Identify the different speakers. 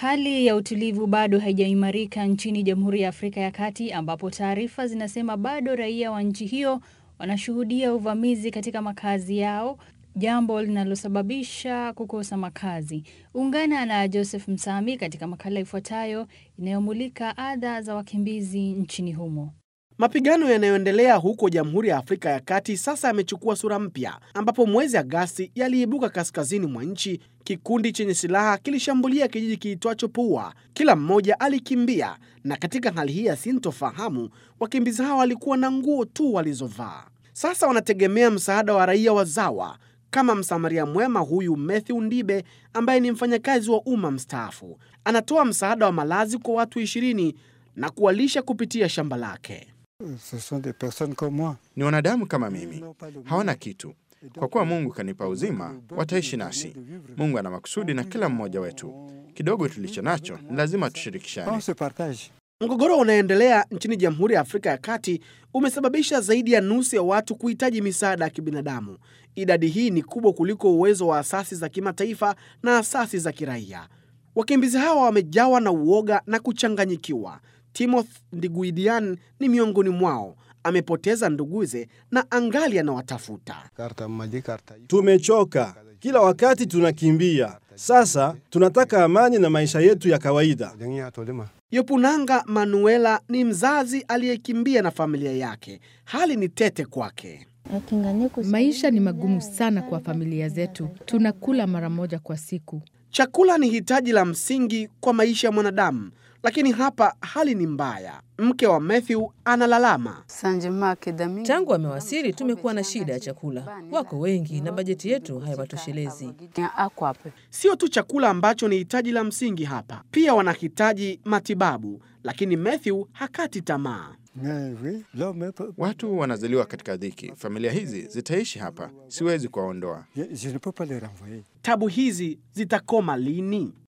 Speaker 1: Hali ya utulivu bado haijaimarika nchini Jamhuri ya Afrika ya Kati ambapo taarifa zinasema bado raia wa nchi hiyo wanashuhudia uvamizi katika makazi yao, jambo linalosababisha kukosa makazi. Ungana na Joseph Msami katika makala ifuatayo inayomulika adha za wakimbizi nchini humo.
Speaker 2: Mapigano yanayoendelea huko Jamhuri ya Afrika ya Kati sasa yamechukua sura mpya, ambapo mwezi Agasti yaliibuka kaskazini mwa nchi. Kikundi chenye silaha kilishambulia kijiji kiitwacho Pua. Kila mmoja alikimbia, na katika hali hii ya sintofahamu, wakimbizi hao walikuwa na nguo tu walizovaa. Sasa wanategemea msaada wa raia wazawa kama msamaria mwema huyu Matthew Ndibe ambaye ni mfanyakazi wa umma mstaafu. Anatoa msaada wa malazi kwa watu ishirini na kuwalisha kupitia shamba lake.
Speaker 3: Ni wanadamu kama mimi, hawana kitu. Kwa kuwa Mungu kanipa uzima, wataishi nasi. Mungu ana makusudi na kila mmoja wetu. Kidogo tulicho nacho ni lazima tushirikishane.
Speaker 2: Mgogoro unaendelea nchini Jamhuri ya Afrika ya Kati umesababisha zaidi ya nusu ya watu kuhitaji misaada ya kibinadamu. Idadi hii ni kubwa kuliko uwezo wa asasi za kimataifa na asasi za kiraia. Wakimbizi hawa wamejawa na uoga na kuchanganyikiwa. Timothy Ndiguidian ni miongoni mwao. Amepoteza nduguze na angali anawatafuta.
Speaker 4: Tumechoka, kila wakati tunakimbia. Sasa tunataka amani na maisha yetu ya kawaida.
Speaker 2: Yopunanga Manuela ni mzazi aliyekimbia na familia yake. Hali ni tete kwake.
Speaker 5: Maisha ni magumu sana kwa familia zetu. Tunakula mara moja kwa siku.
Speaker 2: Chakula ni hitaji la msingi kwa maisha ya mwanadamu, lakini hapa hali ni mbaya. Mke wa Matthew analalama.
Speaker 6: Tangu wamewasili tumekuwa na shida ya chakula. Wako wengi na bajeti yetu haiwatoshelezi.
Speaker 2: Sio tu chakula ambacho ni hitaji la msingi hapa, pia wanahitaji matibabu, lakini Matthew hakati tamaa.
Speaker 3: Watu wanazaliwa katika dhiki. Familia hizi zitaishi hapa, siwezi kuwaondoa.
Speaker 2: Tabu hizi zitakoma lini?